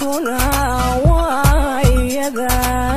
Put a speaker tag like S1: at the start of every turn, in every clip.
S1: noloshuna waa iyada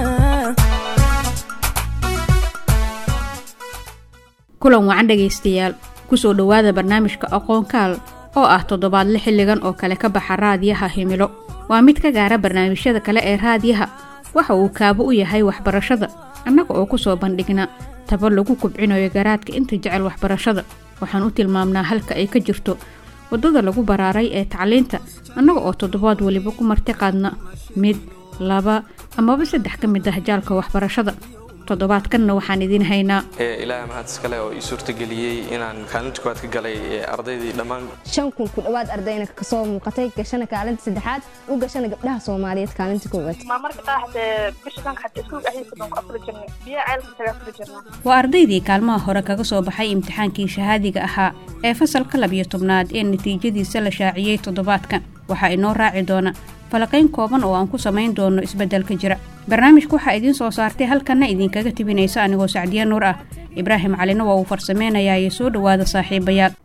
S2: kulan wacan dhegaystayaal kusoo dhowaada barnaamijka aqoonkaal oo ah toddobaadle xilligan oo kale ka baxa raadiyaha himilo waa mid ka gaara barnaamijyada kale ee raadiyaha waxa uu kaabo u yahay waxbarashada annaga oo kusoo bandhigna taba lagu kubcinayo garaadka inta jecel waxbarashada waxaan u tilmaamnaa halka ay ka jirto waddada lagu baraaray ee tacliinta annaga oo toddobaad weliba ku marti qaadna mid laba amaba saddex ka mid ah jaalka waxbarashada toddobaadkanna waxaan idiin haynaa
S3: ilaaha mahad iskale oo ii suurtageliyey inaan kaalinta koowaad ka galay ardaydii dhammaan
S4: shan kun ku dhowaad ardayna kasoo muuqatay gashana kaalinta saddexaad u gashana gabdhaha soomaaliyeed kaalinta koowaad
S5: marmarka qaar xatee bisha dhanka xatee iskuulka dhexdiisa baan ku afuri jirnay biyaha ceelka tagaa afuri jirnaa
S2: waa ardaydii kaalmaha hore kaga soo baxay imtixaankii shahaadiga ahaa ee fasalka labiyo tobnaad ee natiijadiisa la shaaciyey toddobaadkan waxaa inoo raaci doona falaqayn kooban oo aan ku samayn doono isbeddelka jira barnaamijka waxaa idiin soo saartay halkanna idinkaga tibinaysa anigoo sacdiya nuur ah ibraahim calina waa uu farsameynayaa iyo soo dhowaada saaxiibayaal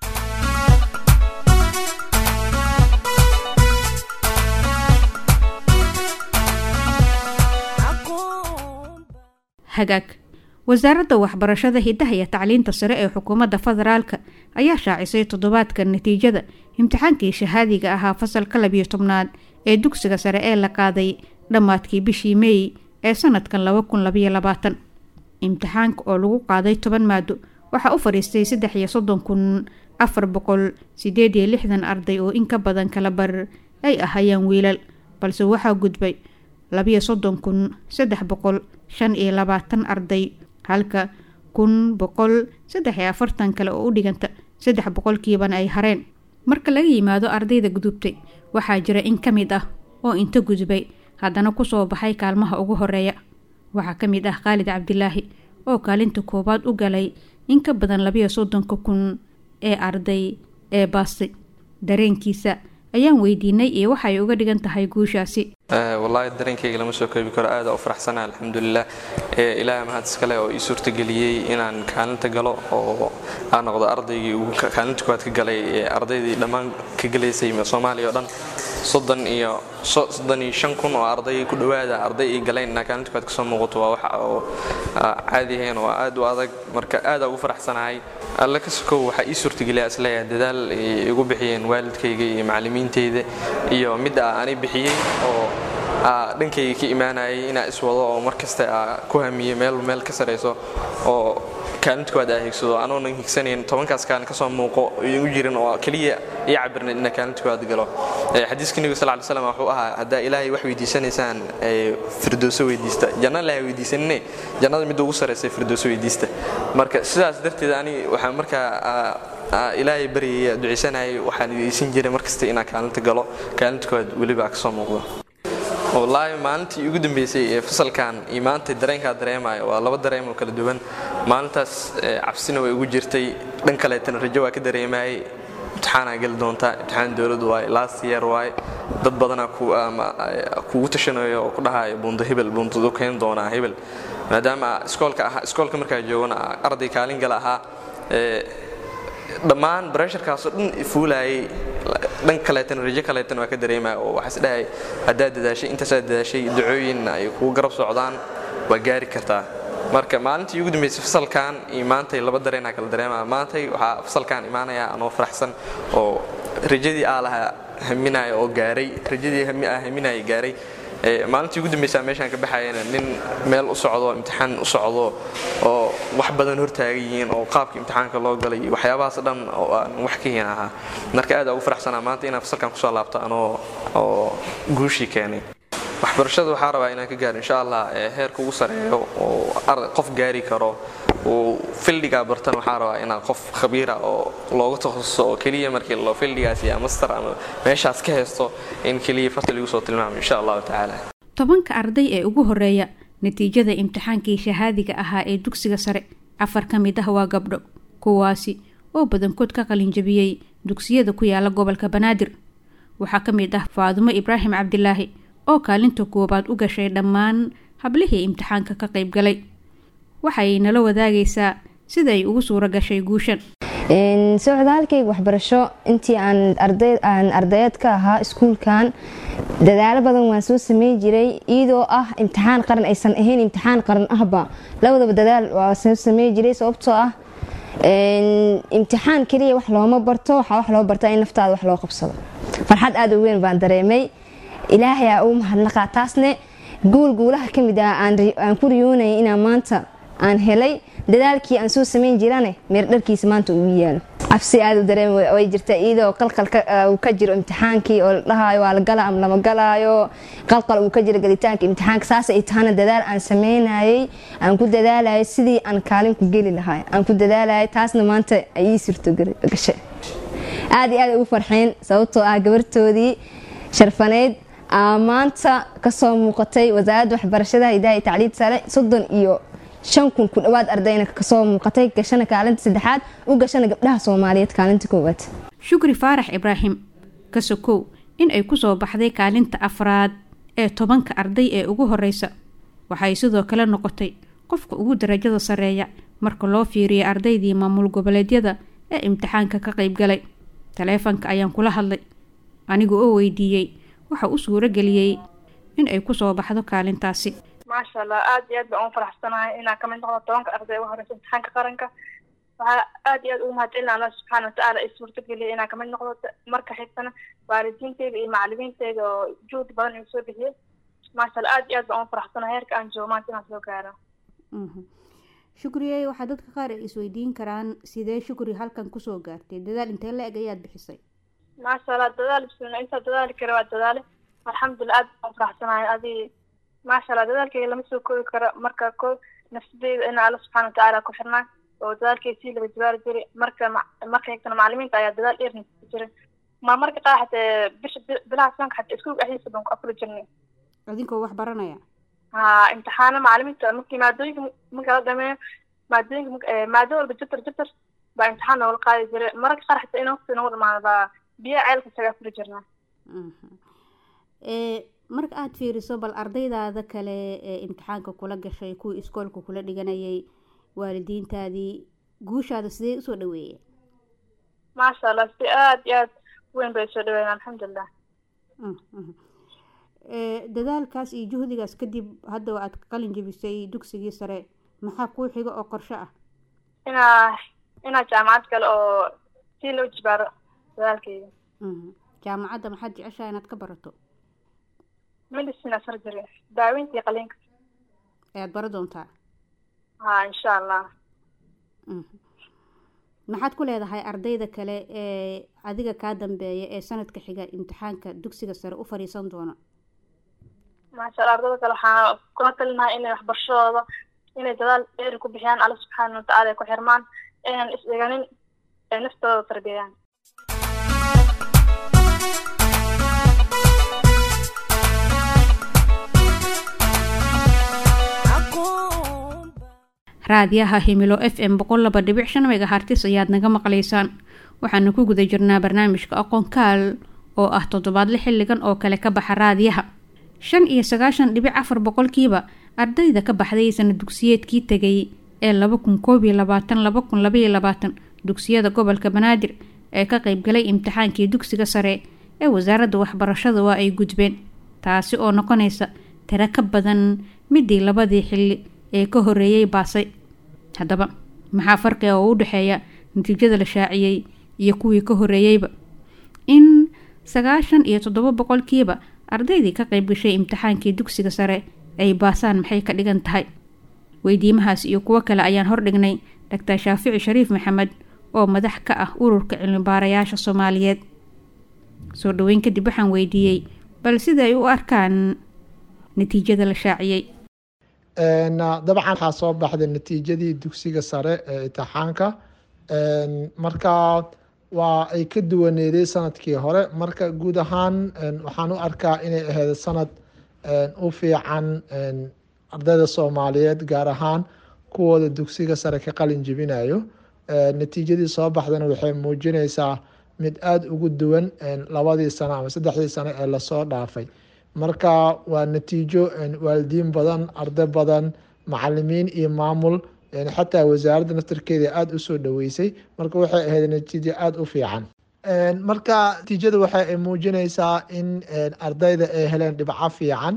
S2: hagaag wasaaradda waxbarashada hiddaha iyo tacliinta sare ee xukuumadda federaalka ayaa shaacisay toddobaadka natiijada imtixaankii shahaadiga ahaa fasalka labiyo tobnaad ee dugsiga sare ee la qaaday dhammaadkii bishii meey ee sanadkan laba kun labayo labaatan imtixaanka oo lagu qaaday toban maado waxaa u fadhiistay saddex iyo soddon kun afar boqol sideed iyo lixdan arday oo in ka badan kala bar ay ahayeen wiilal balse waxaa gudbay labiyo soddon kun saddex boqol shan iyo labaatan arday halka kun boqol saddex iyo afartan kale oo u dhiganta saddex boqolkiibana ay hareen marka laga yimaado ardayda gudubtay waxaa jira in ka mid ah oo inta gudbay haddana kusoo baxay kaalmaha ugu horeeya waxaa ka mid ah khaalid cabdilaahi oo kaalinta koowaad u galay in ka badan labiyo soddonka kun ee arday ee baastay dareenkiisa ayaan weydiinay iyo waxay uga dhigan tahay guushaasi
S3: wallaahi dareenkayga lama soo koobi karo aada u faraxsana alxamdulilah ilaaha mahad iskale oo ii suurtageliyey inaan kaalinta galo oo aan noqdo ardaygii ugu kaalinta koowaad ka galay ardaydii dhammaan ka galaysay soomaaliya oo dhan soddon iyo soddon iyo shan kun oo arday ku dhowaada arday ay galeen inaa kaalinta koowaad kasoo muuqato waa waxa oo caadi ahayn oo aad u adag marka aada ugu faraxsanahay alle ka sokow waxaa ii suurtageliya isleeyahay dadaal ay igu bixiyeen waalidkayga iyo macallimiintayda iyo midda ani bixiyey oo dhankayga ka imaanayay inaa iswado oo markasta ku hamiyey meel meel ka sarayso oo kaalinta koowaad aa higsado anoonan higsanayn tobankaas kaalin kasoo muuqo igu jirin oo keliya ii cabirnayd inaa kaalinta koowaad galo xadiiska nebiga sal ly slam wuxuu ahaa haddaa ilaahay wax weydiisanaysaan firdooso weydiista janna ilahay weydiisanine jannada midda ugu saraysa firdooso weydiista marka sidaas darteed ani waxaa markaa ilaahay baryaya ducaysanayay waxaan idaysan jiray markasta inaa kaalinta galo kaalinta koowaad weliba kasoo muuqdo wallaahi maalintii ugu dambeysay ee fasalkan iyo maanta dareenkaa dareemayo waa laba dareem oo kala duwan maalintaas cabsina way ugu jirtay dhan kaleetana rajo waa ka dareemayay imtixaanaa geli doontaa imtixaan dowladdu waaye last year waaye dad badanaa kugu tashanayo oo ku dhahayo buundo hebel buundadu keen doonaa hebel maadaama iskoolka ahaa iskoolka markaa joogana arday kaalin gala ahaa dhammaan baresharkaasoo dhan fuulaayay dhan kaleetan rajo kaleetan waa ka dareemaya oo waxaa isdhahay haddaad dadaashay intaasaad dadaashay ducooyinna ay kugu garab socdaan waa gaari kartaa marka maalintii ugu dambeysay fasalkan iyo maantay laba dareenaa kala dareemaya maantay waxaa fasalkan imaanaya anoo faraxsan oo rajadii aa lahaa haminaya oo gaaray rajadii aa haminaya gaaray maalintii ugu dambeysaa meeshaan ka baxayana nin meel u socdo imtixaan u socdo oo wax badan hortaagan yihiin oo qaabka imtixaanka loo galay iyo waxyaabahaas dhan oo aan wax ka hin ahaa marka aad ugu faraxsanaa maanta inaan fasalkan kusoo laabto anoo oo guushii keenay waxbarashada waxaa rabaa inaan ka gaaro insha allah heerka ugu sareeyo oo qof gaari karo uu fildigaa bartan waxaa rabaa inaa qof khabiira oo looga takhasuso oo keliya markii lo fildigaas iyo master ama meeshaas ka haysto in keliya farta lagu soo tilmaamo insha allahu tacaala
S2: tobanka arday ee ugu horeeya natiijada imtixaankii shahaadiga ahaa ee dugsiga sare afar ka mid ah waa gabdho kuwaasi oo badankood ka qalinjabiyey dugsiyada ku yaala gobolka banaadir waxaa ka mid ah faadumo ibraahim cabdilaahi oo kaalinta koowaad u gashay dhammaan hablihii imtixaanka ka qayb galay waxay nala wadaagaysaa sida ay ugu suuro gashay guushan
S4: socdaalkayga waxbarasho intii aan ardayeed ka ahaa iskuulkan dadaalo badan waan soo sameyn jiray iyadoo ah imtixaan qaran aysan ahayn imtixaan qaran ahba labadaba dadaal waa soo sameyn jiray sababtoo ah imtixaan keliya wax looma barto waxaa wax loo bartaa in naftaada wax loo qabsado farxad aada u weyn baan dareemay ilaahay aa uu mahadnaqaa taasne guul guulaha ka mid ah aan ku riyoonayay inaan maanta aan helay dadaalkii aan soo sameyn jirane meer dharkiisa maanta uu yaalo cabsi aada u dareem way jirta iyadoo qalqal uu ka jiro imtixaankii oo la dhahaayo waa la gala ama lama galaayo qalqal uu ka jiro galitaanka imtixaanka saas ay tahana dadaal aan sameynayay aan ku dadaalayay sidii aan kaalin ku geli lahay aan ku dadaalayay taasna maanta ay ii surto gashay aada iyo aad ugu farxeen sababtoo ah gabartoodii sharfaneyd maanta kasoo muuqatay wasaaradda waxbarashada hidaha iyo tacliid sare soddon iyo shan kun ku dhawaad ardayna kasoo muuqatay gashana kaalinta saddexaad u gashana gabdhaha soomaaliyeed kaalinta koowaad
S2: shukri faarax ibraahim ka sokow in ay kusoo baxday kaalinta afraad ee tobanka arday ee ugu horeysa waxay sidoo kale noqotay qofka ugu darajada sareeya marka loo fiiriyo ardaydii maamul goboleedyada ee imtixaanka ka qeybgalay taleefanka ayaan kula hadlay anigu oo weydiiyey waxa u suuro geliyey in ay kusoo baxdo kaalintaasi
S5: maasha allah aad iyo aad baan ugu faraxsanahay inaan kamid noqdo tobanka arday ugu horeysa imtixaanka qaranka waxaa aad iyo aad ugu mahadcelina allah subxaana watacaala ay suurtageliyay inaan kamid noqdo marka xigtana waalidiinteyda iyo macalimiinteyda oo juhdi badan igu soo bixiyey maasha allah aad iyo aad baan ugu faraxsanahay heerka aan joogo maanta inaan soo gaaro
S2: shukriye waxaa dadka qaar ay isweydiin karaan sidee shukri halkan kusoo gaartay dadaal intee la eg ayaad bixisay
S5: maasha allah dadaal bismillah intaa dadaali kara waa dadaale alxamdulilah aad baan faraxsanahay adi maasha allah dadaalkayga lama soo koobi karo marka ko nafsadeyda in alla subxana watacaala ku xirnaa oo dadaalkayga sii laga jabaari jiray marka marka xigtana macalimiinta ayaa dadaal dheer nasi jiray ma marka qaar xatee bisha bilaha sanka xataa iskuulka dhexdiisa baan ku afuri jirnay
S2: adinkoo wax baranaya
S5: ha imtixaano macalimiinta markii maadooyinka marka la dhameeyo maadooyinka maado walba jabtar jabtar baa imtixaan noola qaadi jiray mararka qaar xataa in waqti nagu dhamaado baa biyaha ceelka isaga afuri jirnaa
S2: marka aada fiiriso bal ardaydaada kale ee imtixaanka kula gashay kuwii iskoolka kula dhiganayay waalidiintaadii guushaada sidee usoo dhaweeyeen
S5: maasha allah si aada iyo aad weyn bay soo dhaweeyeen alxamdulilah
S2: dadaalkaas iyo juhdigaas kadib hadda aad qalin jebisay dugsigii sare maxaa kuu xiga oo qorsho ah
S5: inaa inaa jaamacad kale oo si loo jibaaro dadaalkeyga
S2: jaamacadda maxaad jeceshaha inaad ka barato
S5: medicine surgery daaweyntii qaliinka
S2: ayaad bara doontaa
S5: ha insha allah
S2: maxaad ku leedahay ardayda kale ee adiga kaa dambeeya ee sanadka xiga imtixaanka dugsiga sare u fadhiisan doona
S5: maasha allah ardayda kale waxaa kula talinahay inay waxbarashadooda inay dadaal dheeri ku bixiyaan alla subxaana watacaala ay ku xirmaan inaan is dhiganin ee naftooda tarbiyayaan
S2: raadiyaha himilo f m boqol laba dhibic shan megahartis ayaad naga maqlaysaan waxaanu ku guda jirnaa barnaamijka aqoon kaal oo ah toddobaadle xilligan oo kale ka baxa raadiyaha shan iyo sagaashan dhibic afar boqolkiiba ardayda ka baxday sana dugsiyeedkii tegay ee laba kun koob iyo labaatan laba kun labaiyo labaatan dugsiyada gobolka banaadir ee ka qeybgalay imtixaankii dugsiga sare ee wasaaradda waxbarashada waa ay gudbeen taasi oo noqonaysa tiro ka badan midii labadii xilli ee ka horeeyey baasay haddaba maxaa farqiga oo u dhexeeya natiijada la shaaciyey iyo kuwii ka horeeyeyba in sagaashan iyo toddoba boqolkiiba ardaydii ka qayb gashay imtixaankii dugsiga sare ay baasaan maxay ka dhigan tahay weydiimahaas iyo kuwo kale ayaan hordhignay doctor shaafici shariif maxamed oo madax ka ah ururka cilmibaarayaasha soomaaliyeed soo dhaweyn kadib waxaan weydiiyey bal sida ay u arkaan natiijada la shaaciyey
S6: dabcan waxaa soo baxday natiijadii dugsiga sare ee imtixaanka marka waa ay ka duwaneeday sanadkii hore marka guud ahaan waxaan u arkaa inay ahayd sanad u fiican ardayda soomaaliyeed gaar ahaan kuwooda dugsiga sare ka qalin jebinayo natiijadii soo baxdana waxay muujinaysaa mid aada ugu duwan labadii sano ama saddexdii sano ee lasoo dhaafay marka waa natiijo waalidiin badan arday badan macalimiin iyo maamul xataa wasaaradda naftarkeeda aada usoo dhaweysay marka waxay ahayd natiijo aada u fiican marka natiijada waxay muujinaysaa in ardayda ay heleen dhibco fiican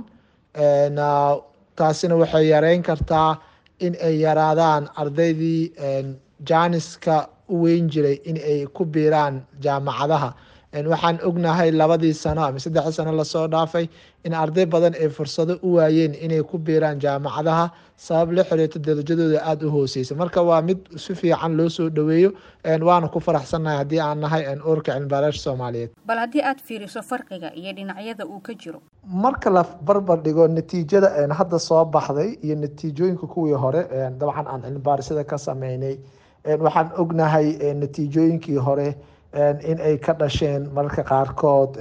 S6: taasina waxay yareyn kartaa in ay yaraadaan ardaydii jaaniska u weyn jiray in ay ku biiraan jaamacadaha waxaan ognahay labadii sano ama saddexdii sano lasoo dhaafay in arday badan ay fursado u waayeen inay ku biiraan jaamacadaha sabab la xiriirto darajadooda aada u hooseysa marka waa mid si fiican loo soo dhaweeyo waana ku faraxsannahay haddii aan nahay urka cilmibaaraasha soomaaliyeed
S2: bal haddii aada fiiriso farqiga iyo dhinacyada uu ka jiro
S6: marka la barbar dhigo natiijada hadda soo baxday iyo natiijooyinka kuwii hore dabcan aan cilmibaarisada ka sameynay waxaan ognahay natiijooyinkii hore in ay ka dhasheen mararka qaarkood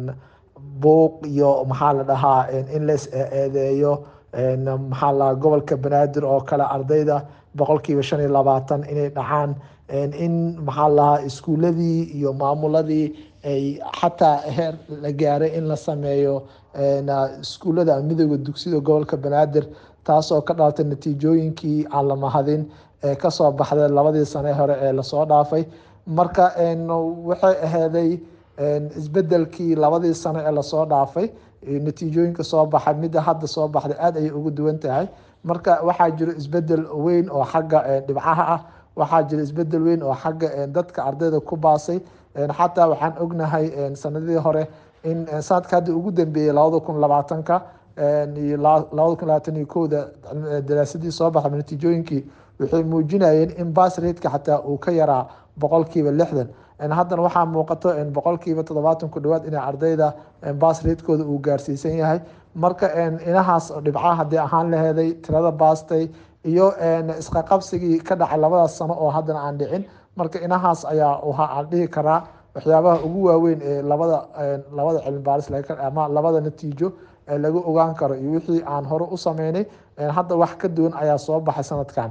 S6: buuq iyo maxaa la dhahaa in las eedeeyo maxaa la gobolka banaadir oo kale ardayda boqolkiiba shan iyo labaatan inay dhacaan in maxaa la dhahaa iskuuladii iyo maamuladii ay xataa heer la gaaray in la sameeyo iskuullada midooda dugsida gobolka banaadir taasoo ka dhalatay natiijooyinkii aan la mahadin ee kasoo baxday labadii sane hore ee lasoo dhaafay marka waxay ahaaday isbedelkii labadii sano ee lasoo dhaafay natiijooyinka soo baxay midda hadda soo baxday aada ayay ugu duwan tahay marka waxaa jiro isbedel weyn oo xagga dhibcaha ah waxaa jiro isbedel weyn oo xagga dadka ardayda ku baasay xataa waxaan ognahay sanadihii hore in sanadka hadda ugu dambeeyey labada kun labaatanka iyo labada kun labaatan iyo kowda daraasadii soo baxay natiijooyinkii waxay muujinayeen in bas ratka xataa uu ka yaraa boqolkiiba lixdan haddana waxaa muuqato boqolkiiba toddobaatan ku dhawaad inay ardayda bas ratkooda uu gaarsiisan yahay marka inahaas dhibcaha haddii ahaan laheeday tirada baastay iyo isqaqabsigii ka dhacay labadaas sano oo haddana aan dhicin marka inahaas ayaa aan dhihi karaa waxyaabaha ugu waaweyn ee labada labada cilmibaaris ama labada natiijo ee lagu ogaan karo iyo wixii aan hore u sameynay hadda wax ka duwan ayaa soo baxay sanadkan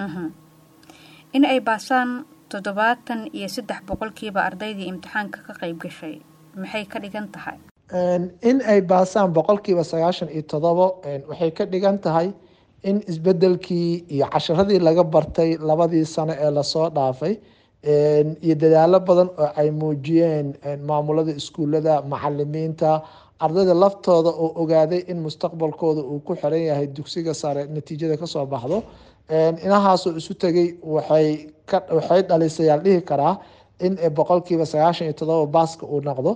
S2: in ay baasaan toddobaatan iyo saddex boqolkiiba ardaydii imtixaanka ka qayb gashay maxay ka dhigan tahay
S6: in ay baasaan boqolkiiba sagaashan iyo todobo waxay ka dhigan tahay in isbedelkii iyo casharadii laga bartay labadii sano ee lasoo dhaafay iyo dadaalo badan oo ay muujiyeen maamulada iskuulada macalimiinta ardayda laftooda oo ogaaday in mustaqbalkooda uu ku xiran yahay dugsiga sare natiijada kasoo baxdo inahaasoo isu tegay waxay waxay dhalisay aan dhihi karaa in boqolkiiba sagaashan iyo todoba baaska uu noqdo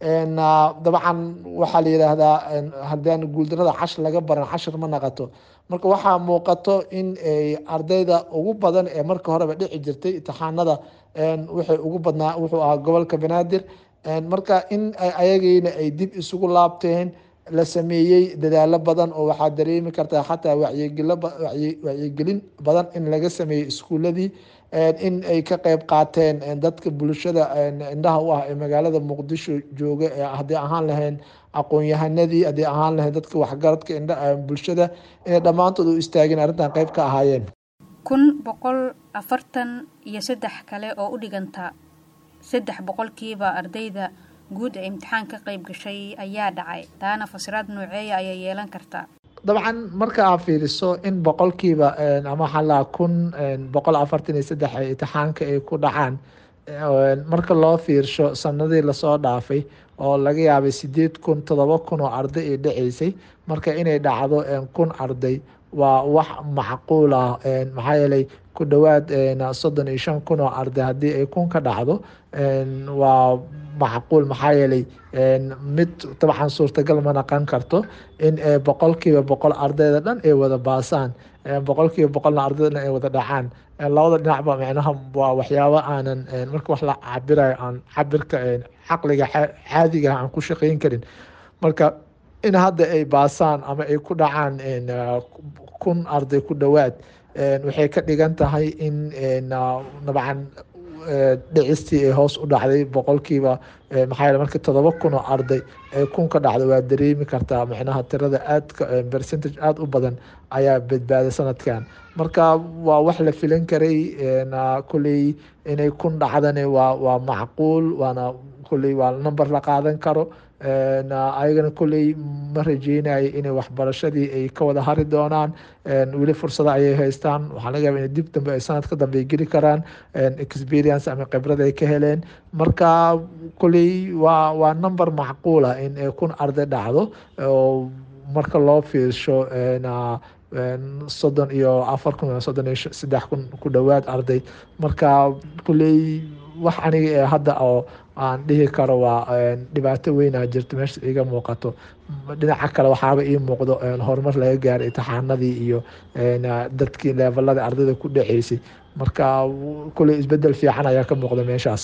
S6: dabcan waxaa la yidhaahdaa haddaan guuldarada cashir laga baran cashir ma naqato marka waxaa muuqato in ardayda ugu badan ee marka horeba dhici jirtay imtixaanada waxay ugu badnaa wuxuu ahaa gobolka banaadir marka in ayagiina ay dib isugu laabteen la sameeyey dadaalo badan oo waxaa dareemi kartaa xataa wacyigelin badan in laga sameeyey iskuuladii in ay ka qeyb qaateen dadka bulshada indhaha u ah ee magaalada muqdisho jooga haddii ahaan lahayn aqoon-yahanadii haddii ahaan lahayn dadka waxgaradka indha bulshada inay dhammaantood u istaageen arrintan qeyb ka ahaayeen
S2: kun boqol afartan iyo saddex kale oo u dhiganta saddex boqolkiiba ardayda guud ee imtixaan ka qayb gashay ayaa dhacay taana fasiraad nooceeya ayay yeelan kartaa
S6: dabcan marka aad fiiriso in boqolkiiba ama waxaa lahaa kun boqol afartan iyo saddex ay imtixaanka ay ku dhacaan marka loo fiirsho sanadii lasoo dhaafay oo laga yaabay sideed kun todoba kun oo arday ay dhaceysay marka inay dhacdo kun arday waa wax macquul ah maxaa yeelay ku dhowaad soddon iyo shan kun oo arday haddii ay kun ka dhacdo waa macquul maxaa yeelay mid dabcan suurtagal ma naqon karto in boqolkiiba boqol ardayda dhan ay wada baasaan boqolkiiba boqolna ardayda dhan ay wada dhacaan labada dhinacba micnaha waa waxyaabo aanan marka wax la cabirayo aan cabirka caqliga caadiga aan ku shaqeyn karin marka in hadda ay baasaan ama ay ku dhacaan kun arday ku dhowaad waxay ka dhigan tahay in dabcan dhicistii ay hoos u dhacday boqolkiiba maxaa yeele markii todoba kun oo arday ay kun ka dhacdo waa dareemi kartaa macnaha tirada aadka percentage aada u badan ayaa badbaaday sanadkan marka waa wax la filan karay kulley inay kun dhacdani waa waa macquul waana kulley waa number la qaadan karo ayagana kolley ma rajeynayo inay waxbarashadii ay ka wada hari doonaan weli fursado ayay haystaan waxaa laga yaba in dib dambe ay sanadka dambe ay geli karaan experience ama khibrad ay ka heleen marka kolley waa waa number macquula in kun arday dhacdo oo marka loo fiirsho soddon iyo afar kun soddon iyo saddex kun ku dhowaad arday marka kulley wax aniga ee hadda oo aan dhihi karo waa dhibaato weynaa jirto meesha iga muuqato dhinaca kale waxaaba ii muuqdo horumar laga gaaray imtixaanadii iyo dadkii leevalada ardayda ku dhaceysay marka kulley isbedel fiican ayaa ka muuqda meeshaas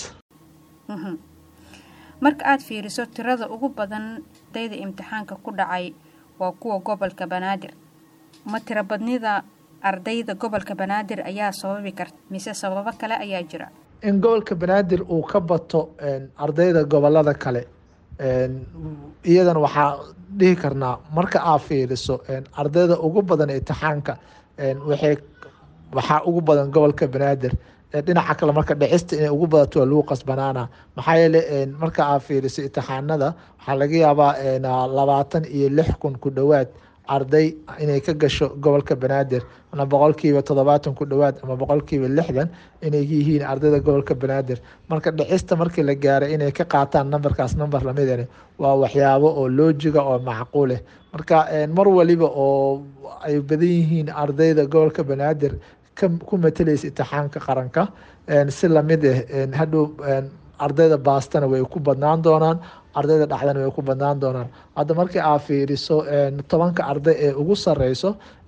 S2: marka aada fiiriso tirada ugu badan dayda imtixaanka ku dhacay waa kuwa gobolka banaadir ma tiro badnida ardayda gobolka banaadir ayaa sababi karta mise sababo kale ayaa jira
S6: in gobolka banaadir uu ka bato ardayda gobolada kale iyadana waxaa dhihi karnaa marka aad fiiriso ardayda ugu badan imtixaanka waxay waxaa ugu badan gobolka banaadir dhinaca kale marka dhicista inay ugu badato waa lagu qasbanaana maxaa yeele marka aad fiiriso imtixaanada waxaa laga yaabaa labaatan iyo lix kun ku dhowaad arday inay ka gasho gobolka banaadir ama boqolkiiba toddobaatan ku dhowaad ama boqolkiiba lixdan inay yihiin ardayda gobolka banaadir marka dhicista markii la gaaray inay ka qaataan numberkaas number lamidani waa waxyaabo oo loojiga oo macquuleh marka mar waliba oo ay badan yihiin ardayda gobolka banaadir ku matalaysa imtixaanka qaranka si lamid ah hadhow ardayda baastana way ku badnaan doonaan ardayda dhacdana way ku badnaan doonaan hadda markii aad fiiriso tobanka arday ee ugu sareyso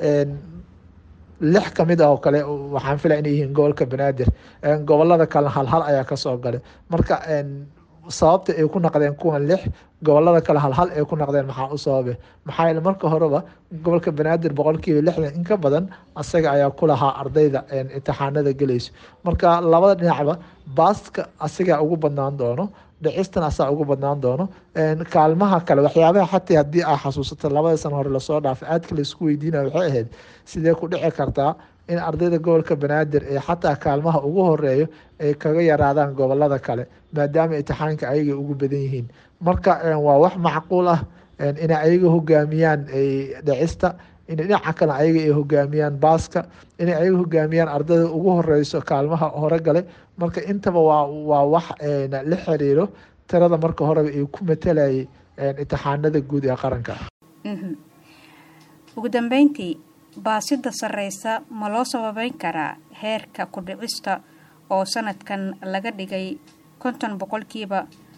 S6: lix kamid ah oo kale waxaan filaya inay yihiin gobolka banaadir gobolada kalena halhal ayaa kasoo galay marka sababta ay ku naqdeen kuwan lix gobolada kale halhal ay ku naqdeen maxaa u sababe maxaa yeele marka horeba gobolka banaadir boqolkiiba lixdan in ka badan asaga ayaa ku lahaa ardayda imtixaanada gelayso marka labada dhinacba baaska asagaa ugu badnaan doono dhicistan asaa ugu badnaan doono kaalmaha kale waxyaabaha xataa haddii aa xasuusato labada sano hore lasoo dhaafay aadka laisku weydiinaya waxay ahayd sidee ku dhici kartaa in ardayda gobolka banaadir ee xataa kaalmaha ugu horeeyo ay kaga yaraadaan gobolada kale maadaama imtixaanka ayaga ugu badan yihiin marka waa wax macquul ah inay ayaga hogaamiyaan dhicista in dhinaca kale ayaga ay hogaamiyaan baaska inay ayaga hogaamiyaan ardayda ugu horeyso kaalmaha hore gale marka intaba waa waa wax la xiriiro tirada marka horeba ay ku matalayay imtixaanada guud ee qaranka
S2: ugu dambeyntii baasida sareysa ma loo sababeyn karaa heerka ku-dhicista oo sanadkan laga dhigay konton boqolkiiba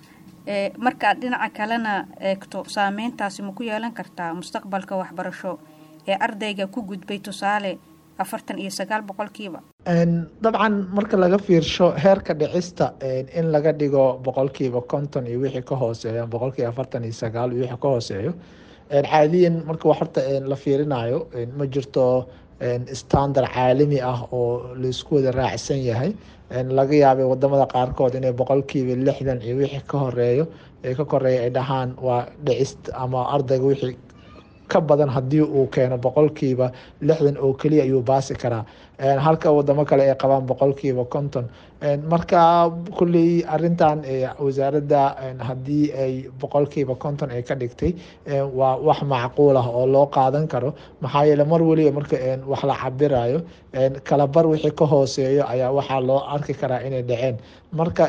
S2: markaad dhinaca kalena eegto saameyntaasi ma ku yeelan kartaa mustaqbalka waxbarasho ee ardayga ku gudbay tusaale afartan iyo sagaal boqolkiiba
S6: dabcan marka laga fiirsho heerka dhicista in laga dhigo boqolkiiba konton iyo wixii ka hooseeya boqolkiiba afartan iyo sagaal iyo wixii ka hooseeyo caadiyan marka horta la fiirinayo ma jirto standard caalami ah oo laisku wada raacsan yahay laga yaabay wadamada qaarkood inay boqolkiiba lixdan iyo wixii ka horeeyo ka koreeya ay dhahaan waa dhicist ama ardayga wixii ka badan haddii uu keeno boqolkiiba lixdan oo keliya ayuu baasi karaa halka wadamo kale ay qabaan boqolkiiba konton marka kulley arintan wasaaradda haddii ay boqolkiiba konton ay ka dhigtay waa wax macquul ah oo loo qaadan karo maxaa yeele mar weliba marka wax la cabirayo kalabar wixii ka hooseeyo ayaa waxaa loo arki karaa inay dhaceen marka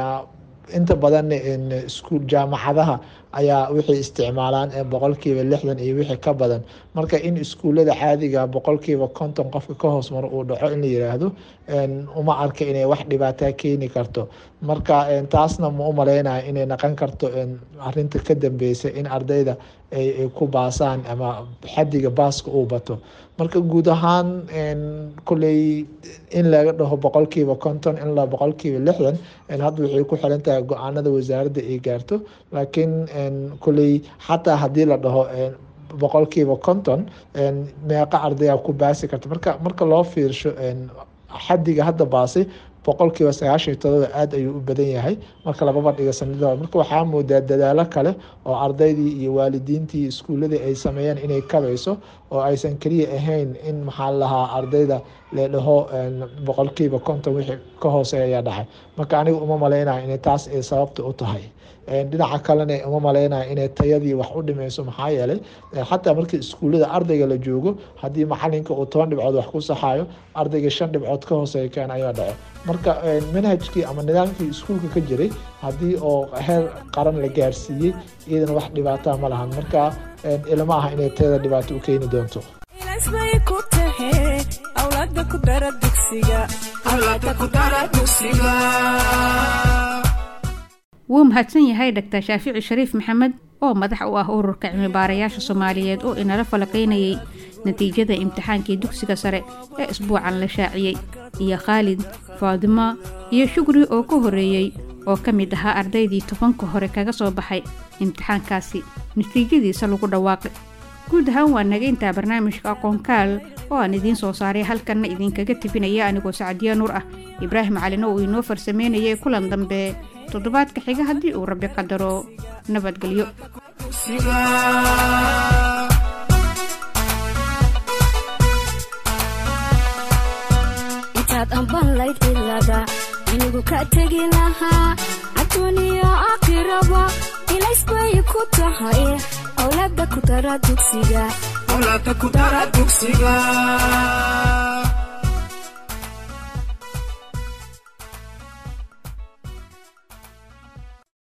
S6: inta badan iskuul jaamacadaha ayaa waxay isticmaalaan boqolkiiba lixdan iyo wixii ka badan marka in iskuulada caadiga boqolkiiba konton qofka ka hoos maro uu dhaco in la yiraahdo uma arka inay wax dhibaataa keeni karto marka taasna ma u maleynayo inay naqon karto arinta ka dambeysa in ardayda ay ku baasaan ama xadiga baaska uu bato marka guud ahaan kulley in laga dhaho boqolkiiba konton in la boqolkiiba lixdan hadda waxay ku xiran tahay go-aanada wasaaradda ay gaarto laakiin kulley xataa haddii la dhaho boqolkiiba konton meeqa ardaya ku baasi karta marka marka loo fiirsho xadiga hadda baasay boqolkiiba sagaashan iyo todoba aada ayuu u badan yahay marka lababa dhiga sanadada marka waxaa moodaa dadaalo kale oo ardaydii iyo waalidiintii iskuuladii ay sameeyeen inay kabayso oo aysan keliya ahayn in maxaa lahaa ardayda ledhaho boqolkiiba konton wixii ka hooseeya dhacay marka aniga uma maleynayo inay taas ay sababta u tahay dhinaca kalena uma maleynayo inay tayadii wax u dhimeyso maxaa yeelay xataa markii iskuullada ardayga la joogo haddii macalinka uu toban dhibcood wax ku saxayo ardayga shan dhibcood ka hooseeya keen ayaa dhaco marka manhajkii ama nidaamkii iskuulka ka jiray haddii oo heer qaran la gaarsiiyey iyadana wax dhibaataa ma lahan marka ilama aha inay tayada dhibaato u keeni doonto
S1: ilaasbay ku tahe awlaada ku dara dugsiga awlaada ku dara dugsiga
S2: wuu mahadsan yahay dhaktar shaafici shariif maxamed oo madax u ah ururka cilmibaarayaasha soomaaliyeed oo inala falaqaynayay natiijada imtixaankii dugsiga sare ee isbuucan la shaaciyey iyo khaalid faadimo iyo shugri oo ka horeeyey oo ka mid ahaa ardaydii tobanka hore kaga soo baxay imtixaankaasi natiijadiisa lagu dhawaaqay guud ahaan waa naga intaa barnaamijka aqoonkaal oo aan idiin soo saaray halkanna idinkaga tebinaya anigoo sacdiya nuur ah ibraahim calina uu inoo farsameynayay kulan dambe toddobaadka xiga haddii uu rabbi qadaro nabadgelyo
S1: intaad amban layd cilada inigu ka tegi lahaa adduuniya aakhiraba ilaysbay ku tahay awlaada ku dara dugsiga